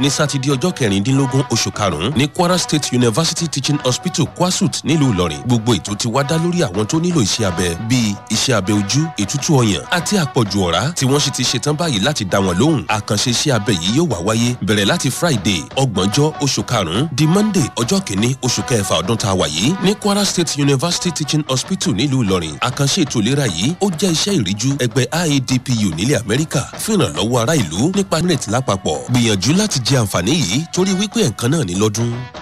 ní sátidé ọjọ́ kẹrìndínlógún oṣù karùn-ún ní kwara state university teaching hospital kwasut nílùú ìlọrin gbogbo ètò ti wá dá lórí àwọn tó nílò iṣẹ́ abẹ bíi iṣẹ́ abẹ ojú ètútù ọyàn àti àpọ̀jù ọ̀rá tí wọ́n sì ti ṣetán báyìí láti dá wọn lóhùn àkànṣe iṣẹ́ abẹ yìí yóò wá wáyé bẹ̀rẹ̀ láti friday ọgbọ̀njọ́ oṣù karùn-ún di monday ọjọ́ kìíní oṣù kẹfà ọdún tá a wà yìí ní kwara state university teaching hospital nílùú ìlọrin àkànṣe ètò ìlera yìí ó jẹ́ iṣẹ́ ìríjú ẹgbẹ́ iadpu nílẹ̀ amẹ́ríkà fún ìrànlọ́wọ́ ará ìlú nípa nírètí lápapọ̀ gbìyànjú láti jẹ àǹfààní yìí torí wípé ẹ̀ǹkan náà ní lọ́dún.